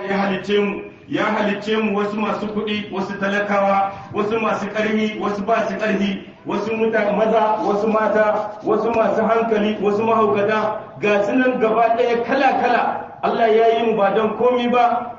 ya halicce mu ya halicce mu wasu masu kuɗi wasu talakawa wasu masu ƙarfi wasu ba su ƙarfi wasu mutane maza wasu mata wasu masu hankali wasu mahaukata ga su nan gaba ɗaya kala kala Allah ya yi mu ba don komi ba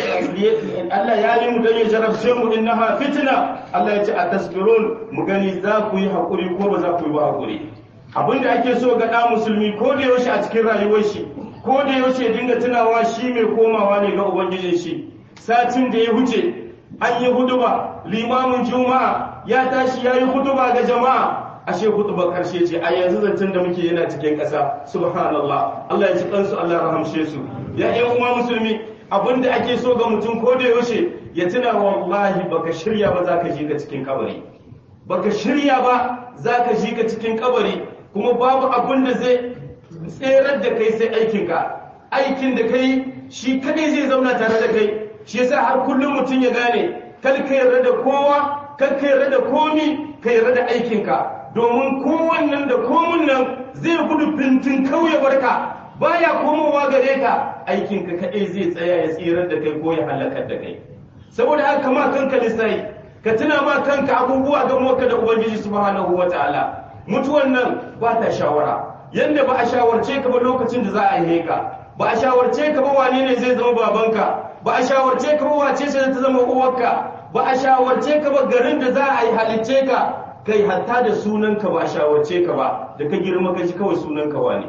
Allah ya yi mu don ya jarabce mu innaha fitna Allah ya ce a tasbirun mu gani za ku yi haƙuri ko ba za ku yi ba haƙuri abinda ake so ga ɗan musulmi ko da yaushe a cikin rayuwar shi ko da yaushe dinga tunawa shi mai komawa ne ga ubangijin shi satin da ya wuce an yi huduba limamin juma'a ya tashi ya yi huduba ga jama'a ashe huduba karshe ce a yanzu zancen da muke yana cikin ƙasa subhanallah Allah ya ci kansu Allah rahamshe su ya ƴan uwa musulmi abinda ake so ga mutum ko da yaushe ya tuna wallahi baka shirya ba za ka ji ka cikin kabari baka shirya ba za ka ji ka cikin kabari kuma babu abin da zai tserar da kai sai aikinka aikin da kai shi kadai zai zauna tare da kai shi yasa har kullum mutum ya gane kar ka yarda da kowa kar ka yarda da komi ka yarda da aikinka domin kowannan da komun nan zai gudu fintin kauye barka baya komowa gare ka aikinka kadai zai tsaya ya tsirar da kai ko ya halakar da kai saboda haka ma kanka lissafi ka tuna ma kanka abubuwa ga maka da ubangiji subhanahu wataala mutuwan nan ba ta shawara yanda ba a shawarce ka ba lokacin da za a yi ka ba a shawarce ka ba wane ne zai zama babanka ba a shawarce ka ba wace ce ta zama uwarka ba a shawarce ka ba garin da za a yi halicce ka kai hatta da sunanka ba a shawarce ka ba da ka girma ka ji kawai sunanka wane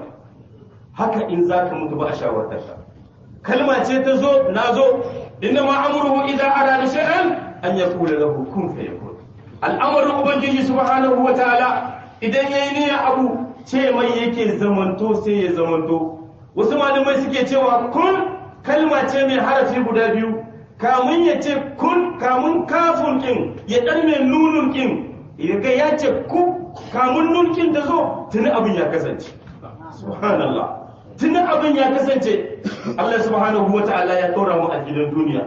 haka in za ka mutu ba a shawartar ka kalma ce ta zo na zo inna ma amruhu idan arada shay'an an yaqula lahu kun fayakun al'amarin ubangiji subhanahu wa ta'ala idan yayi niyyar abu ce mai yake zamanto sai ya zamanto wasu malamai suke cewa kun kalma ce mai harafi guda biyu kamun ya ce kun kamun kafun kin ya dan mai nunun kin ya ga ya ce ku kamun nun kin da zo tuni abin ya kasance subhanallah tuni abin ya kasance Allah subhanahu wa ta'ala ya ɗora mu a gidan duniya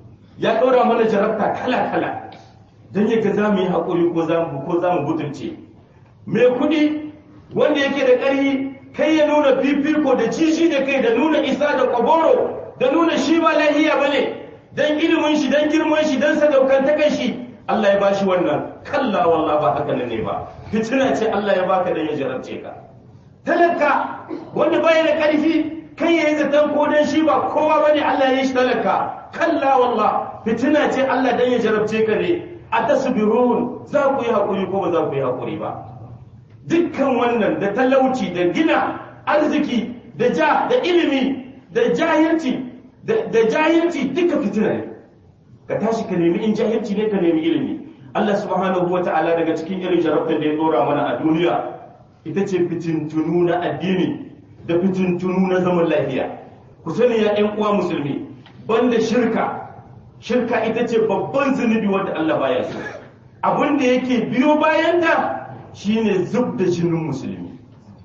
ya ɗora mana jarabta kala kala dan ya ga za mu yi haƙuri ko za mu ko za mu butulce mai kuɗi wanda yake da ƙarfi kai ya nuna fifiko da cishi da kai da nuna isa da kwaboro da nuna shi ba lahiya ba ne don ilimin shi don girman shi don sadaukantakan shi Allah ya bashi wannan kalla wallah ba haka ne ba fitina ce Allah ya baka dan ya jarabce ka talaka wanda baya da ƙarfi kai ya yi zaton ko dan shi ba kowa bane Allah ya yi shi talaka kalla wallah fitina ce Allah dan ya jarabce ka ne a tasbirun za ku yi haƙuri ko ba za ku yi haƙuri ba dukkan wannan da talauci da gina arziki da ja da ilimi da jahilci da jahilci duka fitina ne ka tashi ka nemi in jahilci ne ka nemi ilimi Allah subhanahu wa ta'ala daga cikin irin jarabtar da ya dora mana a duniya ita ce fitintunu na addini da fitintunu na zaman lafiya ku sani ya ƴan uwa musulmi banda shirka shirka ita ce babban zunubi wanda Allah baya so abin da yake biyo bayan ta shine zub da jinin musulmi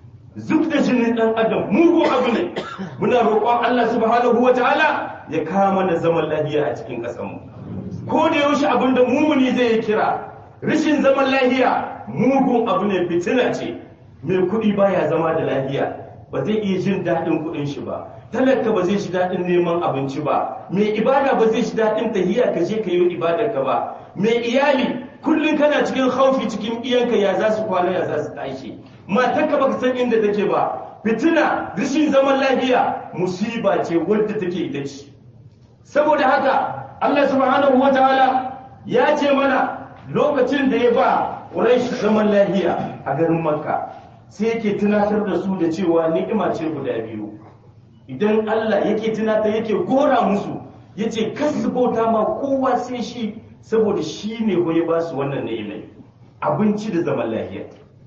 zub da jinin dan adam mugu abu ne muna roƙon Allah subhanahu wataala ya kawo mana zaman lafiya a cikin ƙasar mu ko da yaushe abin da mumuni zai yi kira rashin zaman lafiya mugun abu ne fitina ce mai kuɗi baya zama da lafiya ba zai iya jin daɗin kuɗin shi ba talaka ba zai shi daɗin neman abinci ba mai ibada ba zai shi daɗin tahiya ka je ka yi ibadar ka ba mai iyali kullum kana cikin haufi cikin iyanka ya za su kwana ya za su tashi matarka baka san inda take ba fitina rashin zaman lafiya musiba ce wadda take ita ce saboda haka Allah subhanahu wataala ya ce mana lokacin da ya ba Quraysh zaman lafiya a garin Makka sai yake tunatar da su da cewa ni'ima ce guda biyu idan Allah yake tunatar yake gora musu yace kasu bauta ma kowa sai shi saboda shi ne ya ba su wannan ni'imai abinci da zaman lafiya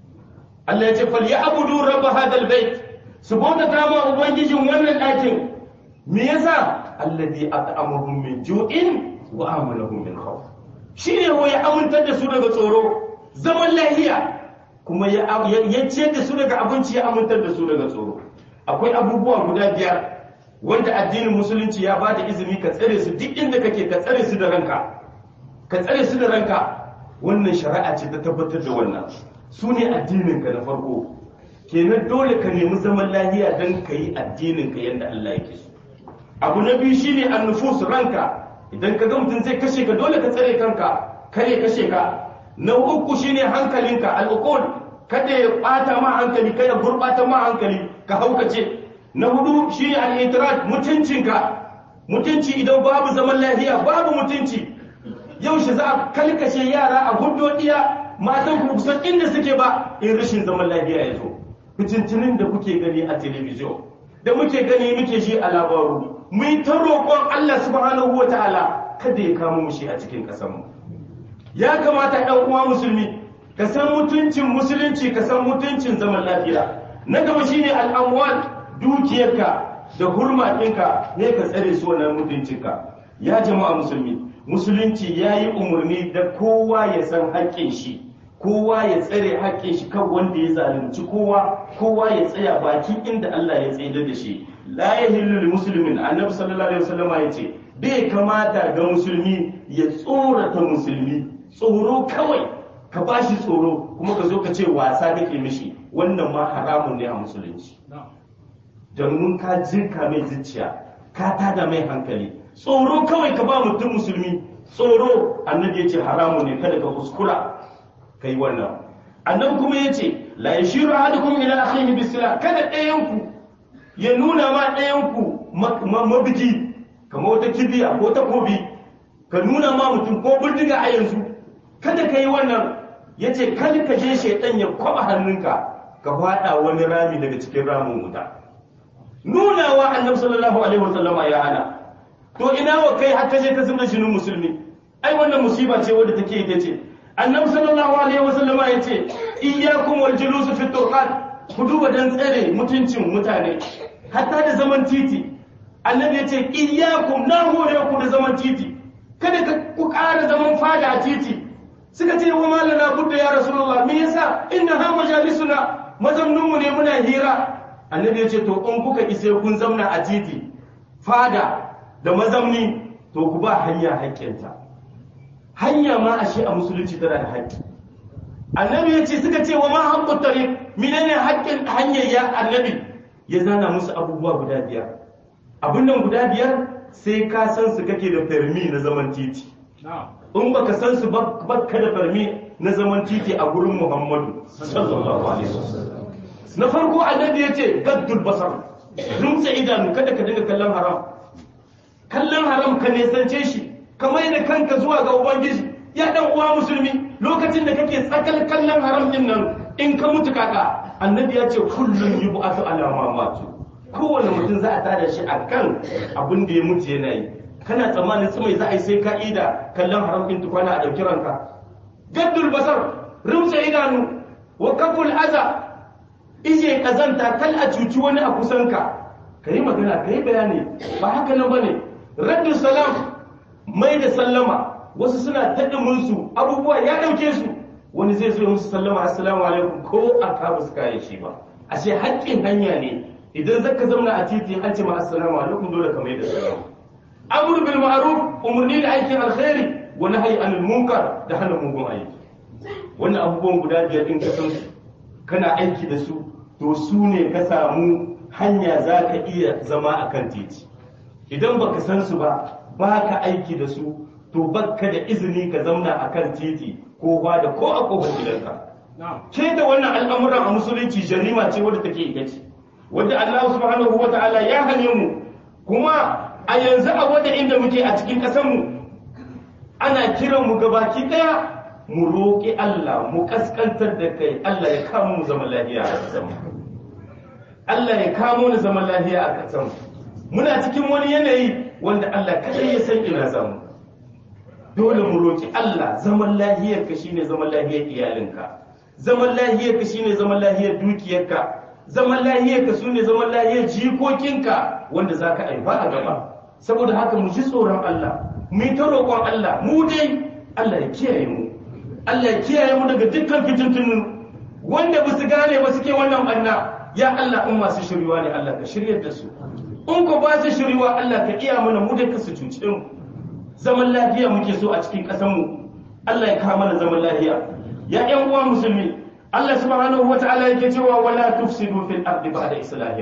Allah ya ce fal ya abudu rabb hadal bait su bauta ta ma ubangijin wannan ɗakin me yasa alladhi at'amahum min ju'in wa amanahum min khawf shi ne ya amintar da su daga tsoro zaman lafiya kuma ya ciyar da su daga abinci ya amintar da su daga tsoro akwai abubuwa guda biyar wanda addinin musulunci ya ba da izini ka tsare su duk inda kake ka tsare su da ranka ka tsare su da ranka wannan shari'a ce ta tabbatar da wannan su ne addininka na farko kenan dole ka nemi zaman lahiya don ka yi addininka yadda Allah yake so abu na biyu shine annufus ranka idan ka ga mutum zai kashe ka dole ka tsare kanka kare kashe ka na uku shine hankalinka al'uqul kada ya bata ma hankali kada ya gurbata ma hankali ka haukace na hudu shine al-itirad mutuncinka mutunci idan babu zaman lafiya babu mutunci yaushe za a kalkashe yara a hudodiya matan ku kusan inda suke ba in rashin zaman lafiya ya zo fitintinin da kuke gani a telebijin da muke gani muke shi a labaru mu yi ta roƙon Allah subhanahu wa ta'ala kada ya kamo mu shi a cikin ƙasarmu ya kamata ɗan uwa musulmi ka san mutuncin musulunci ka san mutuncin zaman lafiya na gaba shine al'amwal dukiyarka da hurma ɗinka ne ka tsare su wannan mutuncinka ya jama'a musulmi musulunci ya yi umarni da kowa ya san haƙƙin shi kowa ya tsare haƙƙin shi kan wanda ya zalunci kowa kowa ya tsaya baki inda Allah ya tsaye da shi la yahillu lil muslimin annabi sallallahu alaihi wasallam ya ce bai kamata ga musulmi ya tsorata musulmi tsoro kawai ka bashi tsoro kuma ka zo ka ce wasa kake mishi wannan ma haramun ne a musulunci domin ka jinka mai zuciya ka tada mai hankali tsoro kawai ka ba mutum musulmi tsoro annabi ya ce haramun ne kada ka kuskura kai wannan annabi kuma ya ce la yashiru ahadukum ila akhihi bisila kada ɗayan ku ya nuna ma ɗayan ku mabiji kamar wata kibiya ko takobi ka nuna ma mutum ko bindiga a yanzu kada ka yi wannan ya ce kada ka je shaidan ya kwaba hannunka ka faɗa wani rami daga cikin ramin wuta nunawa annabi sallallahu alaihi wasallama ya hana to ina wa kai har kaje ka zubda shinin musulmi ai wannan musiba ce wadda take ita ce annabi sallallahu alaihi wasallama ya ce iyyakum wal julus fi turqat ku duba dan tsare mutuncin mutane hatta da zaman titi annabi ya ce iyyakum na hore ku da zaman titi kada ka ku ƙara zaman fada a titi suka ce wa malana budda ya rasulullah me yasa inna ha majalisuna mazamnunmu ne muna hira annabi ya ce to in kuka ise kun zamna a titi fada da mazamni to ku ba hanya haƙƙinta hanya ma ashe a musulunci tana da haƙƙi annabi ya ce suka ce wa ma haƙƙun tare menene haƙƙin hanyar ya annabi ya zana musu abubuwa guda biyar abin nan guda biyar sai ka san su kake da farmi na zaman titi in baka san su baka da farmi na zaman titi a gurin muhammadu sallallahu alaihi wasallam na farko annabi ya ce gaddul basar rumtsa idanu kada ka dinga kallon haram kallon haram ka nesance shi ka mai da kanka zuwa ga ubangiji ya dan uwa musulmi lokacin da kake tsakal kallon haram din nan in ka mutu kaka annabi ya ce kullum yub'atu ala ma matu kowane mutum za a tada shi akan abin da ya mutu yana yi kana tsammanin tsamai za a yi sai ka ida kallon haram din tukwana a ɗauki ranka gaddul basar rumtsa idanu wa kaful aza ije kazanta kal a cuci wani a kusanka ka yi magana ka yi bayani ba haka nan ba ne raddu salam mai da sallama wasu suna taɗin su abubuwa ya ɗauke su wani zai zo musu sallama assalamu alaikum ko a ka ba su kare shi ba ashe haƙƙin hanya ne idan zaka zauna a titi an ce ma assalamu alaikum dole ka mai da sallama amru bil ma'ruf umurni da aikin alkhairi wa nahyi anil munkar da hana mugun aiki wannan abubuwan guda biyar din ka san su kana aiki da su to su ne ka samu hanya za ka iya zama a kan titi idan baka san su ba ba ka aiki da su to baka da izini ka zauna a kan titi ko ba da ko a kofar gidanka ke da wannan al'amuran a musulunci jarima ce wadda take ita ce wadda Allah subhanahu wa ta'ala ya hane mu kuma a yanzu a wadda inda muke a cikin ƙasar mu ana kiran mu gabaki daya mu roƙi Allah mu kaskantar da kai Allah ya kamo mu zaman lafiya a ƙasar mu Allah ya kamo mu zaman lafiya a ƙasar mu muna cikin wani yanayi wanda Allah kadai ya san ina zamu dole mu roƙi Allah zaman lafiyar ka shine zaman lafiyar iyalinka zaman lafiyar ka shine zaman lafiyar dukiyarka zaman lafiyar ka sune zaman lafiyar jikokinka wanda zaka aifa a gaba saboda haka mu ji tsoron Allah mu yi ta roƙon Allah mu dai Allah ya kiyaye mu Allah ya kiyaye mu daga dukkan fitintunu wanda ba su gane ba suke wannan banna ya Allah in masu shiriwa ne Allah ka shiryar da su in ko ba su shiriwa Allah ka iya mana mu da ka su cuce mu zaman lafiya muke so a cikin ƙasar mu Allah ya kawo mana zaman lafiya ya ƴan uwa musulmi Allah subhanahu wata'ala yake cewa wala tufsidu fil ardi ba'da islahiha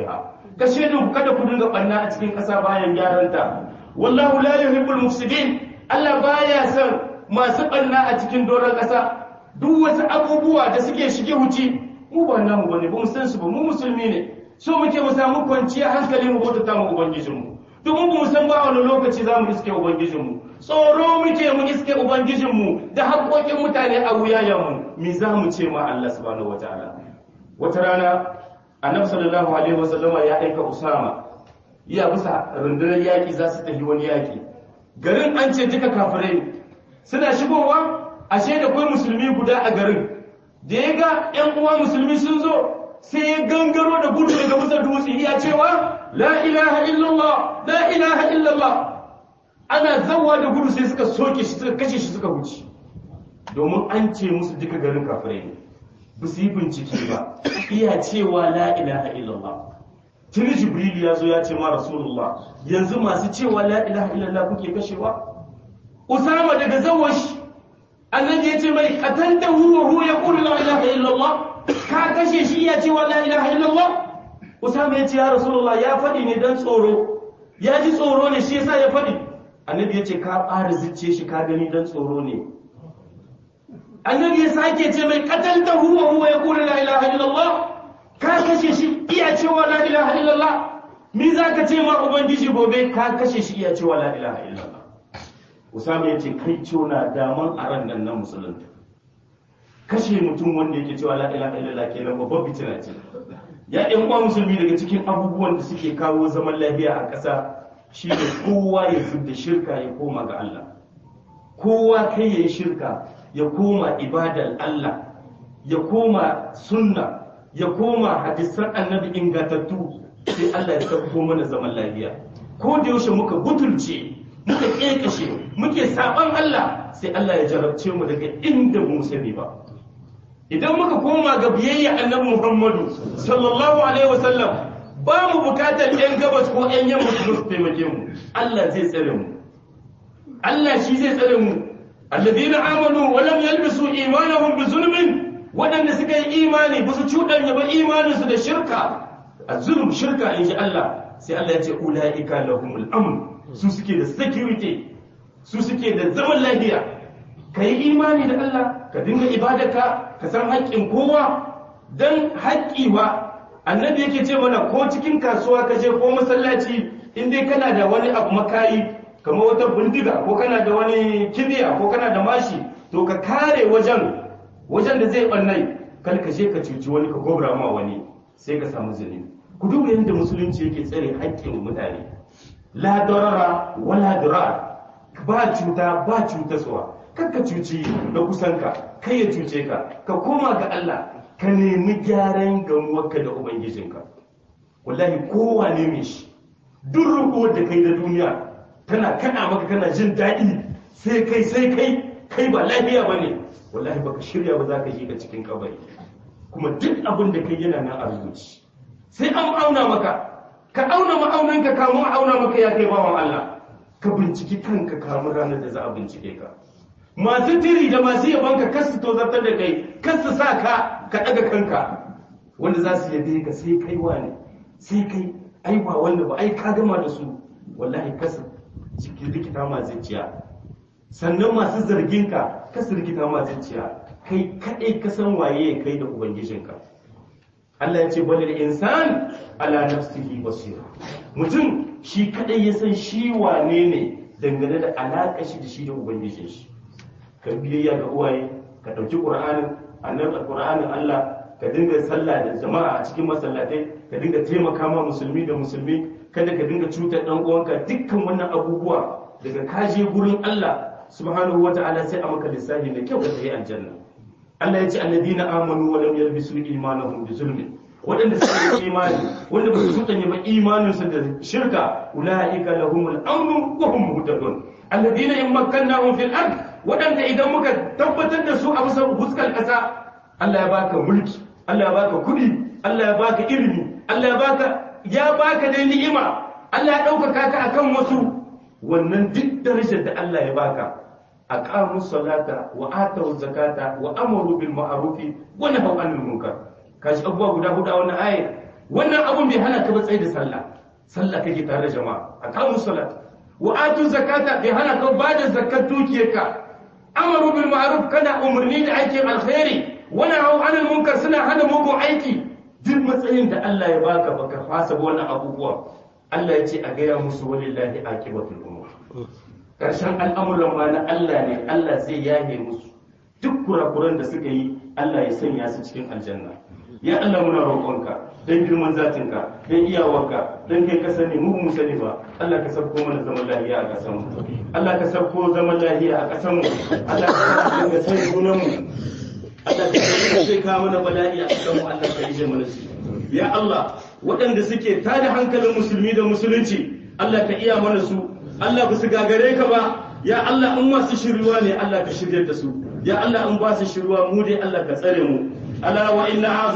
ka shaidu kada ku dinga ɓanna a cikin ƙasa bayan gyaranta wallahu la yuhibbul mufsidin Allah baya son masu ɓanna a cikin doron ƙasa duk wasu abubuwa da suke shige wuce mu ba namu bane ba mu san su ba mu musulmi ne so muke mu samu kwanciyar hankali mu bauta mu ubangijinmu domin ba mu san ba wani lokaci za mu iske ubangijinmu tsoro muke mu iske ubangijinmu da haƙoƙin mutane a wuyayenmu me za mu ce ma Allah subhanahu wataala wata rana annabi sallallahu alaihi wasallama ya aika usama ya bisa rundunar yaƙi za su tafi wani yaƙi garin an ce duka kafirai suna shigowa ashe da kai musulmi guda a garin da ya ga ƴan uwa musulmi sun zo sai ya gangaro da gudu daga bisa dutse ya cewa la ilaha illallah la ilaha illallah ana zawa da gudu sai suka soke shi suka kashe shi suka wuce domin an ce musu duka garin kafirai ne ba su yi bincike ba iya cewa la ilaha illallah tuni jibril ya zo ya ce ma rasulullah yanzu masu cewa la ilaha illallah kuke kashewa usama daga zawashi annabi ya ce mai qataltahu wa huwa yaqulu la ilaha illallah ka kashe shi ya cewa la ilaha illallah usama ya ce ya rasulullah ya faɗi ne dan tsoro ya ji tsoro ne shi yasa ya faɗi annabi ya ce ka ƙara zuciye shi ka gani dan tsoro ne annabi ya sake ce mai qatalta huwa huwa yaqulu la ilaha illallah ka kashe shi iya cewa la ilaha illallah mi zaka ce ma ubangiji gobe ka kashe shi iya cewa la ilaha illallah usama ya ce kai ciona daman a ran nan na musulunta kashe mutum wanda yake cewa la ilaha illallah kenan babbar fitina ce ya ɗan uwa musulmi daga cikin abubuwan da suke kawo zaman lafiya a ƙasa shi ne kowa ya da shirka ya koma ga Allah kowa kai ya yi shirka ya koma ibadar Allah ya koma sunna ya koma hadisan annabi ingantattu sai Allah ya tabbato mana zaman lafiya ko da yaushe muka butulce muka kekashe muke saban Allah sai Allah ya jarabce mu daga inda mu sani ba idan muka koma ga biyayya annabi Muhammadu sallallahu alaihi wasallam ba mu bukatar yan gabas ko yan yamma su taimake mu Allah zai tsare mu Allah shi zai tsare mu alladhina amanu wa lam yalbisu imanahum bi zulmin wadanda suka yi imani ba su cudanya ba imanin su da shirka az-zulm shirka in ji Allah sai Allah ya ce ulaika lahumul amn su suke da security su suke da zaman lafiya kai imani da Allah ka dinga ibadarka ka san haƙƙin kowa dan haƙƙi ba annabi yake ce mana ko cikin kasuwa ka je ko masallaci in dai kana da wani abu makayi kamar wata bindiga ko kana da wani kibiya ko kana da mashi to ka kare wajen wajen da zai bannai kal ka je ka cuci wani ka gobra ma wani sai ka samu zunubi ku duba yadda musulunci yake tsare haƙƙin mutane la darara wala dirar ba cuta ba cutaswa kar ka cuci na kusanka kai ya cuce ka ka koma ga Allah ka nemi gyaran gamuwarka da ubangijinka wallahi kowane mai shi duk rukuwar da kai da duniya tana kana maka kana jin daɗi sai kai sai kai kai ba lafiya ba ne wallahi baka shirya ba za ka yi ka cikin kabari kuma duk abin da kai yana nan a rubuci sai an auna maka ka auna ma'aunanka kamun auna maka ya kai bawan Allah ka binciki kanka kamun ranar da za a bincike ka masu tiri da masu yabanka kas su tozartar da kai kas su sa ka ka ɗaga kanka wanda za su yabe ka sai kai wane sai kai ai ba wanda ba ai ka gama da su wallahi kas cikin rikita ma zuciya sannan masu zargin ka kas rikita ma zuciya kai kadai ka san waye kai da ubangijinka Allah ya ce balil insan ala nafsihi basira mutum shi kadai ya san shi wane ne dangane da alaƙa shi da shi da ubangijin shi ka biyayya ga uwaye ka ɗauki ƙur'anin annabi alƙur'anin Allah ka dinga sallah da jama'a a cikin masallatai ka dinga taimaka ma musulmi da musulmi kada ka dinga cutar dan uwanka dukkan wannan abubuwa daga kaje gurin Allah subhanahu wata'ala sai a maka lissafi da kyau ka tafi aljanna Allah ya ce alladina amanu wa lam yalbisu imanahum bi zulmin waɗanda suka yi imani wanda ba su tutanye ba imaninsu da shirka ulaika lahumul amnu wa hum muhtadun alladina in makkannahum fil ard waɗanda idan muka tabbatar da su a bisa fuskar ƙasa Allah ya baka mulki Allah ya baka kuɗi Allah ya baka ilimi Allah ya baka ya baka dai ni'ima Allah ya ɗaukaka ka akan wasu wannan duk darajar da Allah ya baka aqamu salata wa atu zakata wa amaru bil ma'ruf wa nahaw anil munkar kashi abubuwa guda hudu a wannan aya wannan abun bai hana ka ba tsaye da sallah sallah kake tare da jama'a aqamu salat wa atu zakata bai hana ka ba da zakat dukiyarka amaru bil ma'ruf kana umarni da aikin alkhairi wani hau anil munkar suna hana mugun aiki duk matsayin da Allah ya baka baka fasa wannan abubuwa Allah ya ce a gaya musu walillahi aqibatul umur karshen al'amuran ma na Allah ne Allah zai yahe musu duk kurakuran da suka yi Allah ya sanya su cikin aljanna ya Allah muna roƙonka dan girman zatinka dan iyawarka dan kai ka sani mu mu sani ba Allah ka sabko mana zaman lafiya a ƙasar mu Allah ka sabko zaman lafiya a ƙasar mu Allah ka sabko sai sunan mu Allah ka sai ka mana bala'i a ƙasar mu Allah ka yi mana su ya Allah waɗanda suke tada hankalin musulmi da musulunci Allah ka iya mana su Allah ba su gagare ka ba ya Allah in masu shiruwa ne Allah ka shirya da su ya Allah in ba su shiruwa mu dai Allah ka tsare mu ala wa inna